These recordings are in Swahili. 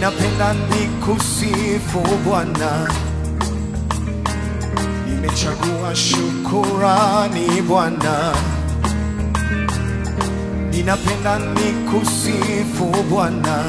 ninapenda nikusifu Bwana, nimechagua shukurani Bwana, ninapenda nikusifu Bwana,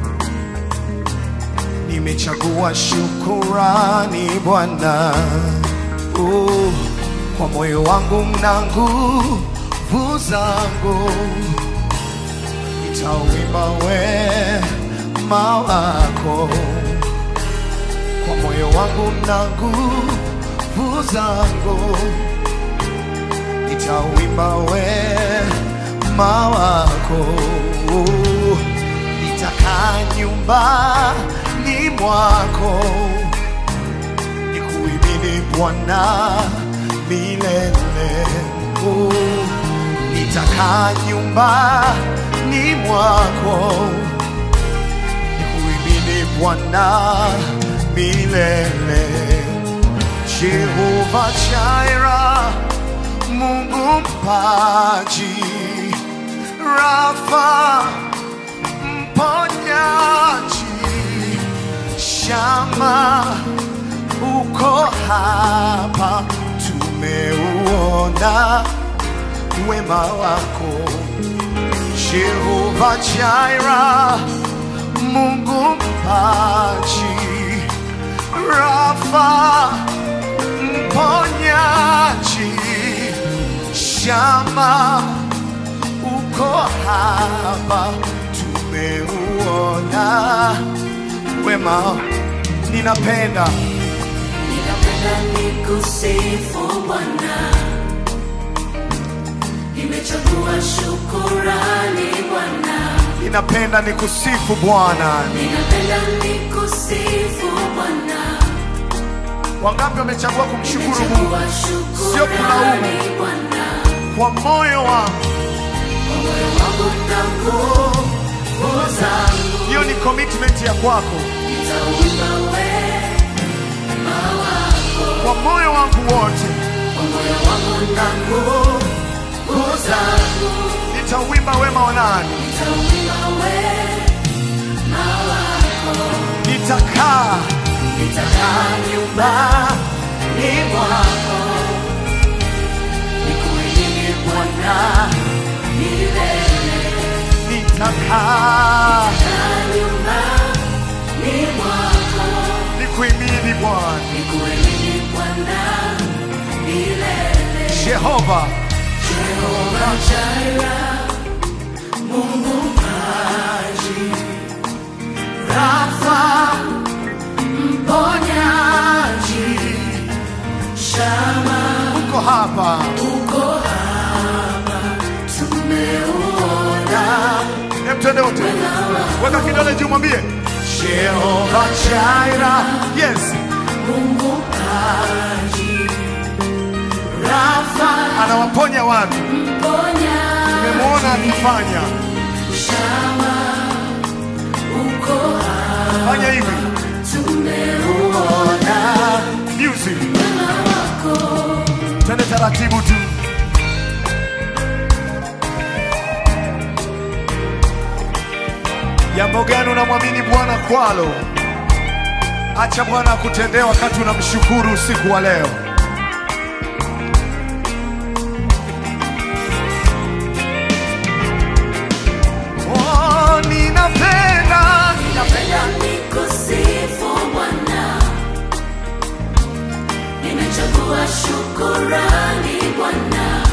nimechagua shukurani Bwana. Oh, kwa moyo wangu na nguvu zangu nitauimba wema wako kwa moyo wangu na nguvu zangu nitauimba wema wako nitakaa nyumbani mwako nikuimini Bwana milele oh nitakaa nyumbani mwako nikuimini Bwana milele. Jehova Jaira, Mungu mpaji, Rafa mponyaji, Shama uko hapa, tumeuona wema wako Jehova Jaira, Mungu mpaji, Rafa mponyaji, Shama uko hapa, tumeuona wema. Ninapenda Ninapenda nikusifu Bwana, nimechagua shukurani Bwana, ninapenda nikusifu Bwana. ninapenda nikusifu Bwana, Wangapi wamechagua kumshukuru Mungu nimechagua Sio kulaumu. shukurani Bwana, kwa moyo wangu? kwa moyo wangu na nguvu zangu, Hiyo ni commitment ya kwako. nitauimba wema wako, Kwa moyo wangu wote kwa moyo wangu na nguvu zangu, nitauimba wema wa nani? nitauimba wema wako. Nitakaa Nitakaa nyumbani mwako, nikuimini Bwana milele. nitakaa Kaa nyumbani mwako, nikuimini Bwana nikuimini Bwana milele. Jehova. Jehova Jaira, Mungu mpaji, Rafa mponyaji, Shama Uko hapa uko hapa, tumeuona Hebu twende wote, weka kidole juu, mwambie Jehova Jaira. Yes, Mungu mpaji, Rafa anawaponya watu, mponyaji, nimemwona akifanya. Shama uko hapa, Fanya hivi tumeuona music, wema wako. twende taratibu tu. Jambo gani unamwamini Bwana kwalo? Acha Bwana akutendee wakati unamshukuru usiku wa leo. Oh, ninapenda Napenda nikusifu Bwana, nimechagua shukurani Bwana,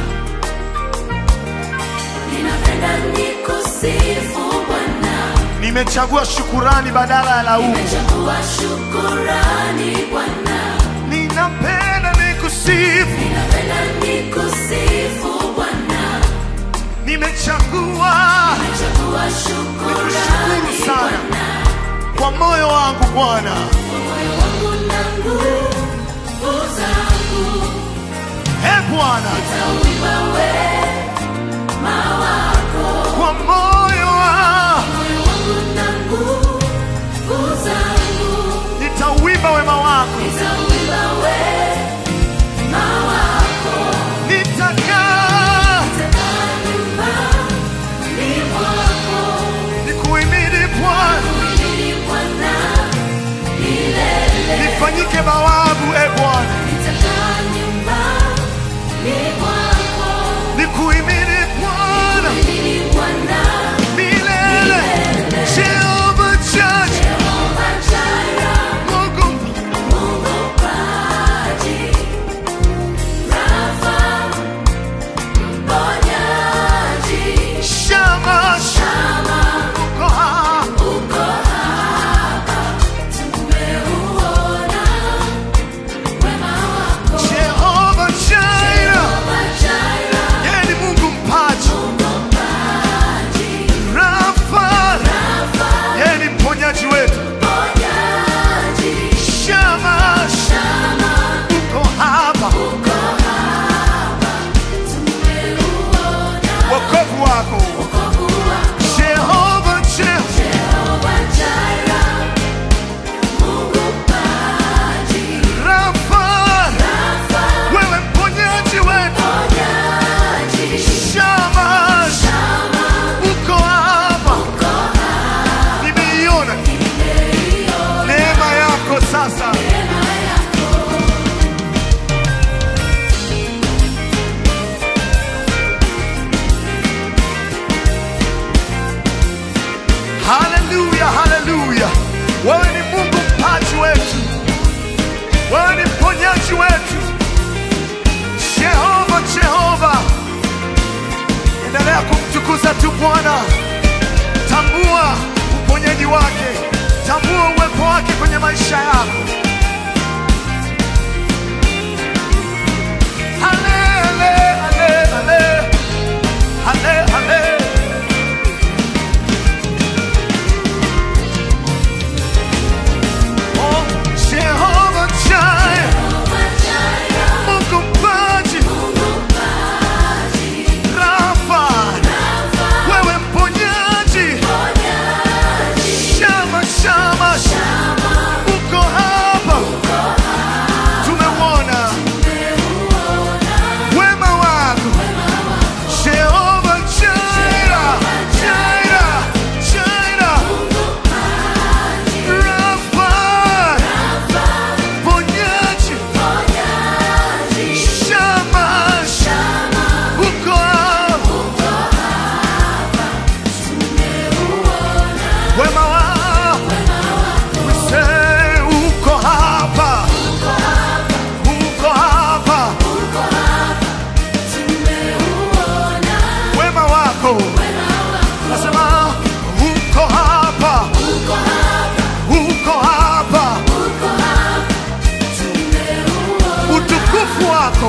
ninapenda nikusifu Bwana, nimechagua shukurani badala ya laumu. nimechagua shukurani Bwana, Ninapenda nikusifu, ninapenda nikusifu Bwana, nimechagua nimechagua shukurani Nikushukuru sana. Bwana, kwa moyo wangu Bwana. kwa moyo wangu na nguvu zangu E Bwana, Nitauimba wema wako, kwa moyo wangu moyo wangu na nguvu zangu. nitauimba wema wako, Nitauimba wema wako, nitakaa nitakaa nyumbani mwako, nikuimini Bwana. kuhimidi Bwana Bwana, tambua uponyaji wake, tambua uwepo wake kwenye maisha yako. Ale, ale, ale, ale. Ale, ale. Oh, Jehovah Jireh, Mungu mpaji, Rafa, wewe mponyaji, Shama, Shama, uko hapa, tumeuona wema wako Jehovah Jireh, Jireh, Jireh, Rafa, mponyaji, Shama, uko hapa, wema wako We say uko hapa, uko hapa, wema wako nasema uko hapa, uko hapa, utukufu wako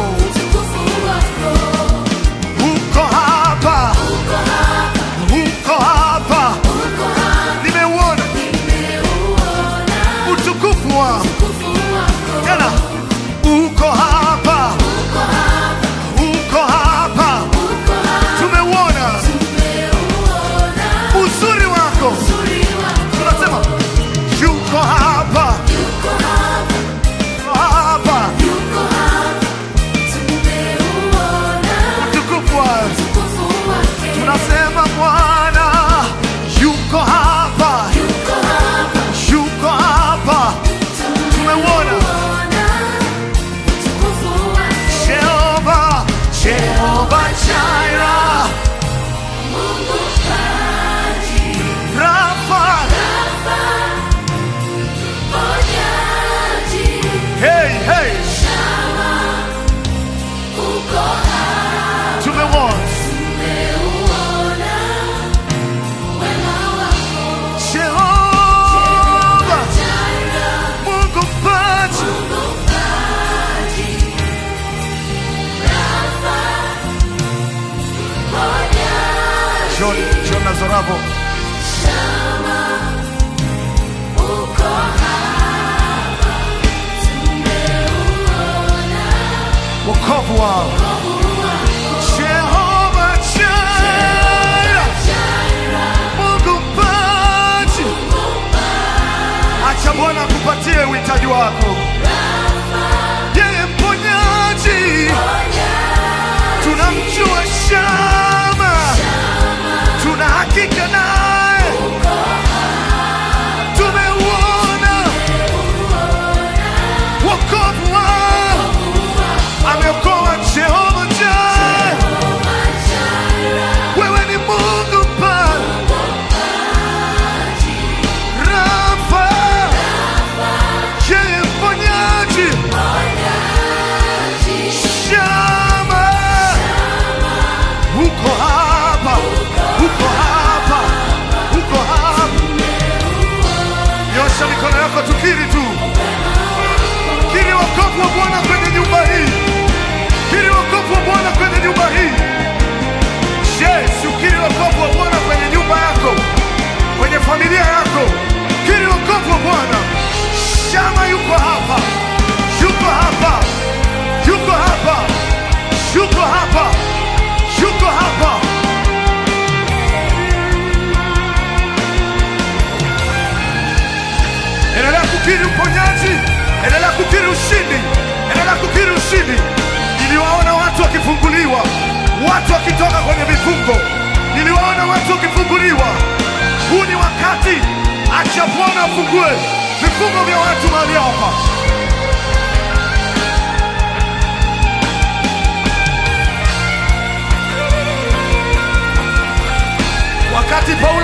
uko hapa, uko hapa, nimeuona utukufu wako tena, uko hapa, uko hapa, tumeuona uzuri wako, tunasema yuko hapa, yuko hapa, utukufu wako tunasema Bwana yuko hapa, yuko hapa, tumeuona Jehova, Jehova Jireh, Rafa, hey, hey, tumeuona Jehova, Mungu mpaji, John, John Nazarabo, wokovu wao Jehova Jireh, Mungu mpaji, acha Bwana akupatie uhitaji wako, yeye mponyaji, tunamjua Shama, tuna hakika naye, tumeuona wokovu wao, ameokoa Jehova Jireh, wewe ni Mungu mpaji, Rafa, yeye mponyaji, Shama, uko hapa, uko hapa, uko hapa. Nyosha mikono yako, tukiri tu, kiri wokovu wa Bwana kwenye nyumba hii, kiri wokovu wa Bwana kwenye nyumba hii. Je, si ukiri wokovu wa Bwana kwenye nyumba yako, kwenye familia yako? Kiri wokovu wa Bwana. Shama yuko hapa, yuko hapa, yuko hapa, yuko hapa, yuko hapa. Endelea kukiri uponyaji, endelea kukiri ushindi, endelea kukiri ushindi. Niliwaona watu wakifunguliwa, watu wakitoka kwenye vifungo, niliwaona watu wakifunguliwa. Huu ni wakati, acha Bwana afungue vifungo vya watu mahali hapa. Wakati Paulo